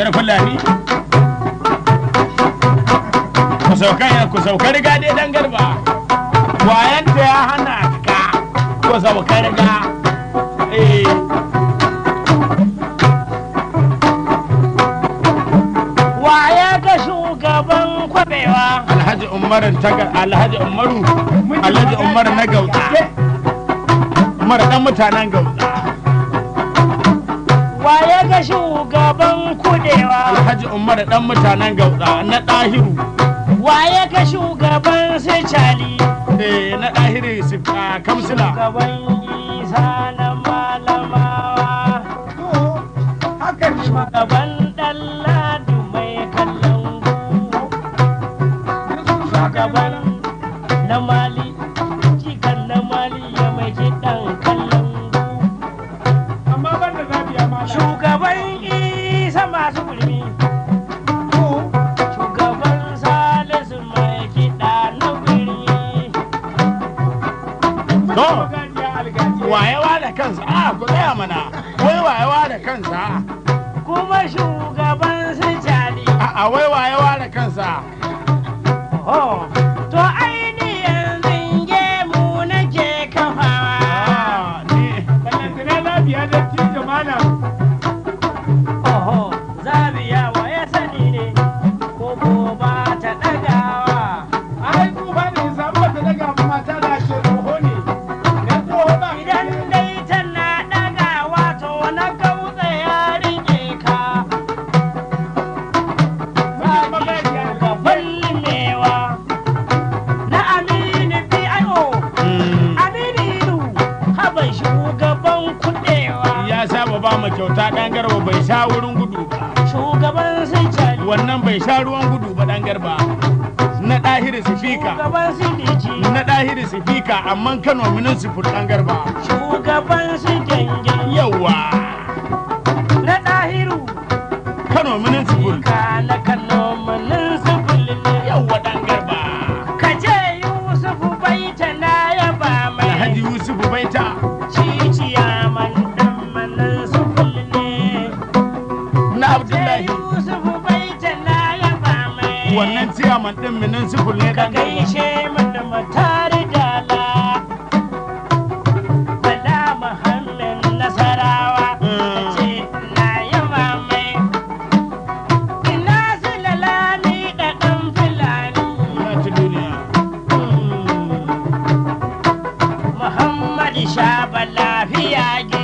da fulani ku sauka ku sauka riga dai dan garba wayanta ya hana ka ku sauka riga eh Waya ga shugaban kwabewa. alhaji umar taga alhaji umaru alhaji umar na gauta umar dan mutanen gauta Waya ga shugaban kudewa. alhaji umar dan mutanen gauta na dahiru Waya ga shugaban sicali. eh na dahiru su a kamsila Shugaban isa na malamawa. Shugaban ɗanladu mai kallon Shugaban na mali. Jikan na mali ya mai kiɗan kallon amma ban da zabiya ma Shugaban isa masu gulmi. Shugaban salisu mai kiɗa na birni. to gajiya algajiya wayewa da kansa a ku tsaya mana wai wayewa da kansa Kuma shugaban sicali. a a wai wayewa da kansa Oh, to ainihin zinge mu nake kafawa. Ah, ni ballantana zabiya da tijo mana Oho, zabiya wa ya sani ne, ko ko ba ta ɗagawa. ai tsufa ne samu ta daga mata da ce tsoho ne na tsoho ba Idan dai tana ɗagawa to na gautsa ya rike ka. Gaban limewa na Aminu P.I.O. mm, Aminu Ilu, haban shugaban kuɗewa. ya saba ba mu kyauta dan garba bai sha wurin gudu ba Shugaban Sicali. wannan bai sha ruwan gudu ba dan garba na ɗahiri sifika Shugaban Sidiji. na ɗahiri sifika amma kano minin sifur dan garba Shugaban su gyangen. yawa Na ɗahiru. kano minin sifur Ka na Kano manin sufuli ne. yawa dan garba Ka je Yusufu baita na yaba alhaji mai. yusufu baita Ciciya man ɗan manin sufuli ne. na Je abdullahi Yusufu baita na yaba mai. wannan ciyaman ɗin minin sifur ne Ka dan garba gaishe mana matari dala. Bala Muhammad Nasarawa. Mm. Ce na yaba mai. Ina su lalani da ɗan fulani. ya ci duniya Muhammad Shaba lafiya gi.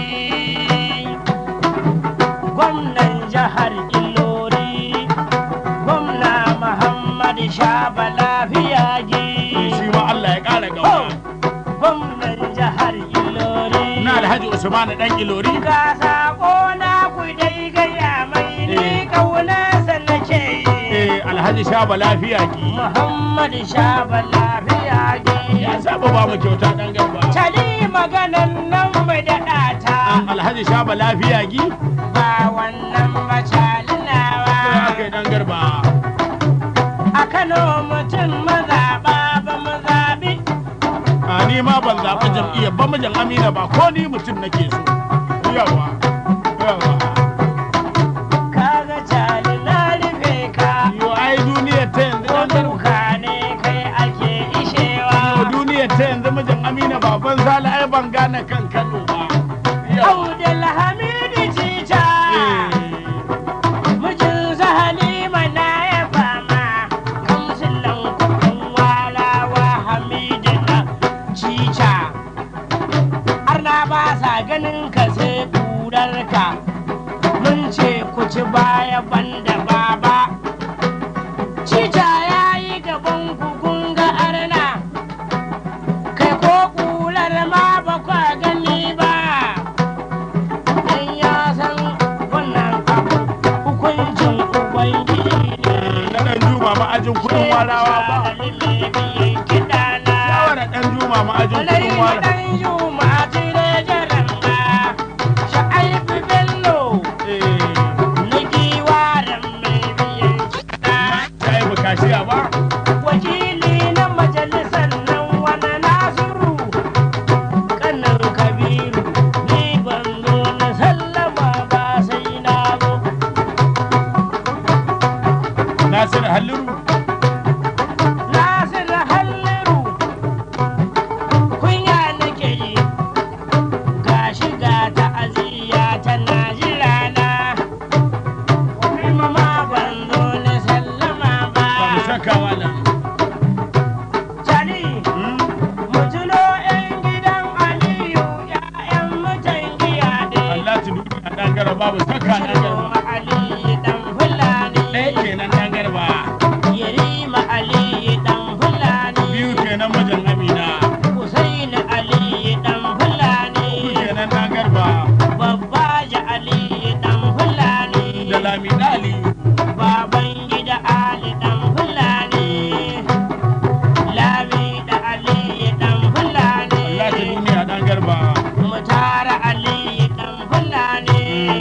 Gwamnan jihar Ilori. Gwamna Muhammad Shaba lafiya gi. shi ma Allah ya ƙara Oh, gawa Gwamnan jihar Ilori. na alhaji usman dan ilori Ga sako na ku dai gaya mai ni Eh. kaunarsa nake yi. eh alhaji shaba lafiya ki Muhammad Shaba lafiya gi. ya saba ba mu kyauta dan garba Cali maganan nan mai daɗa ta alhaji shaba lafiya gi ba wannan sai macalinawa. aka yi dan garba A Kano mutum mazaɓa ba mu zaɓi. a ni ma ban zaɓi jam'iyyar ba mijin amina ba ko ni mutum nake so yawa yawa Kaga cali na rufe ka. yo ai duniyar ta yanzu Ko dan garba duka ne kai ake ishewa. yo duniyar ta yanzu mijin amina baban sala ai ban gane kan kano ba yawa Abdul Hamidu Tita. Eh. Mijin Halima na ya fama. Kamsilan kuɗin walawa Hamidu na cica. Har na ba sa ganin ka sai ƙurarka. Mun ce ku ci baya banda baba. Cica ya yi gaban ku kun ga arna. Kai ko ƙurar ma ba kwa gani ba. Dan ya san wannan abu hukuncin Ubangiji ne. na dan juma ma'ajin kudin warawa ba shawara dan juma ma'ajin kudin warawa eh ta yi bukashiya ba garba babu saka dan garba Shiroma Ali dan Fulani. ɗaya kenan dan garba Yarima Ali dan Fulani. biyu kenan mijin amina Hussein Ali dan Fulani. uku kenan dan garba Babbaja Ali dan Fulani. da lami dali Baban gida Ali dan Fulani. Lami da Ali dan Fulani. Allah ta duniya dan garba Mutara Ali dan Fulani.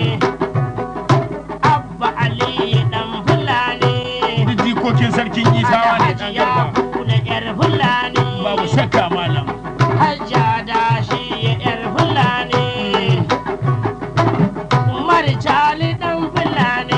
Abba Ali dan Fulani. duk jikokin sarkin isawa ne dan Alhaji ya garba kuna yar Fulani. babu shakka malam Hajja da shi yar Fulani. Umar Jali dan Fulani.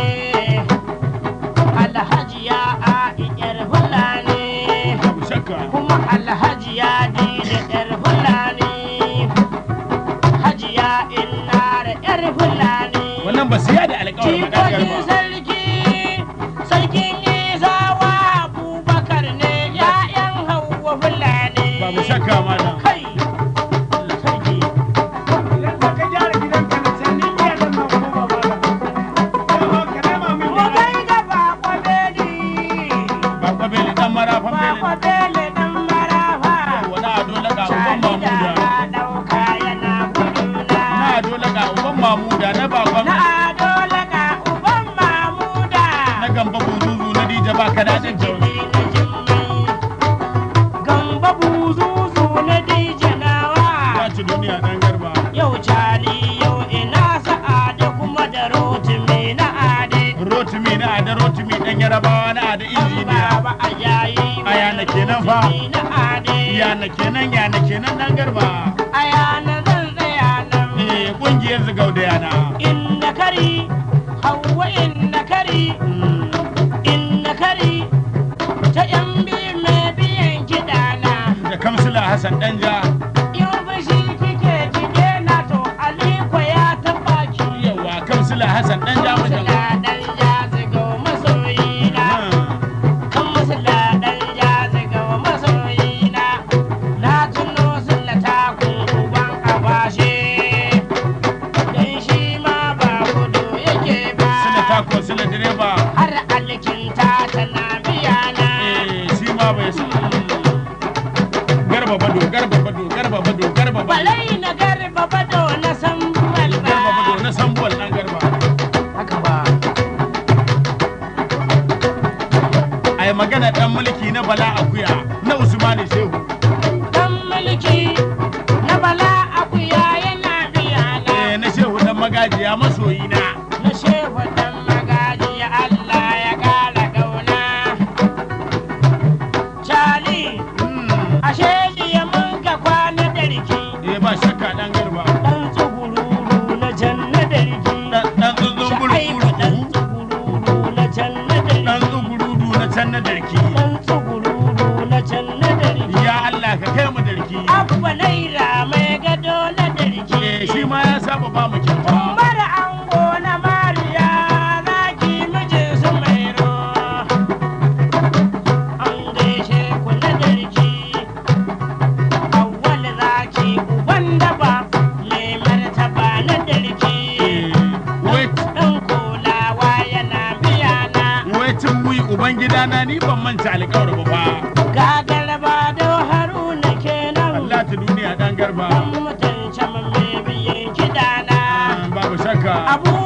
Alhaji ya A'i yar Fulani. babu shakka Kuma Alhaji ya Dida yar Fulani. Hajiya Innara yar Fulani. wannan ba su yada alƙawarin ba dan Jikokin garba sarki, sarkin Isawa Abubakar ne ‘ya'yan Hauwa Fulani. babu shakka malam Kai, sarki. Idan za ka gyara gidanka da can ni iya da ma kuma ba ba Yawa ka nema min Mu da gaida Bako Beli, ba kwabele dan marafan Bako bele Beli ɗan marafa. wani ado laga uban Shani da mamuda na ɗauka yana guduna. na ado laga uban mamuda na bakon Na ado laga uban Mamuda. na gamba buzuzu na dija ba ka dajin jauni Jini na jimmai. Gamba buzuzu na dijanawa. ya ci duniya dan garba Yau cali yau ina sa'ada kuma da rotimi na ade. rotimi na ada rotimi dan yarabawa na ada injiniya Baba a yayi Aya na kenan fa. rotimi na ade. yana kenan yana kenan dan garba Aya na zan tsaya nan. eh kungiyar zigau da yana Inna kari, hawa inna kari, Mm, inna kari. Ta yan biyu mai biyan kiɗana. da kamsila hassan danja In fushi kike kike na to Aliko ya taɓa ki. yawa kamsila hassan danja mijin Musula ɗan jazi ga masoyina. Kan musula ɗan jazi ga masoyina. Na tuno sulla takun uban abashe. Dan shi ma ba gudu yake ba. sila tako sila direba Har alkinta tana biya na. eh shi ma bai san garba bado garba bado garba bado garba bado Balai na garba bado na san balba. garba bado na sambuwal dan garba Haka ba. ai magana dan mulki na bala akuya na usmani shehu Dan mulki na bala akuya yana biya na. eh na shehu dan magajiya masoyina Na shehu dan magaji Allah ya kara gauna. Cali, Mm, ashe jiya mun ka kwana da riki. eh ba shakka dan garba Dan tsugururu na janna da riki. dan dan zunzun Shaibu dan bulbulu tsugururu na janna da dan riki. zugurudu na can na darki Dan tsugururu na janna da riki. ya Allah ka kai mu darki Abba naira mai gado na da riki. eh shi ma ya saba ba mu kyauta Mara ango na Mariya zaki mijin su mai An gaishe ku na darki. Awwal zaki uban daba mai martaba na darki. eh wait Ɗan kulawa yana biya na. wai cin wuyi uban gidana ni ban manta alƙawar ba fa Gagar ba da haruna kenan. Allah ta duniya dan garba Ɗan mutunce mai biyan kidana. babu shakka Abu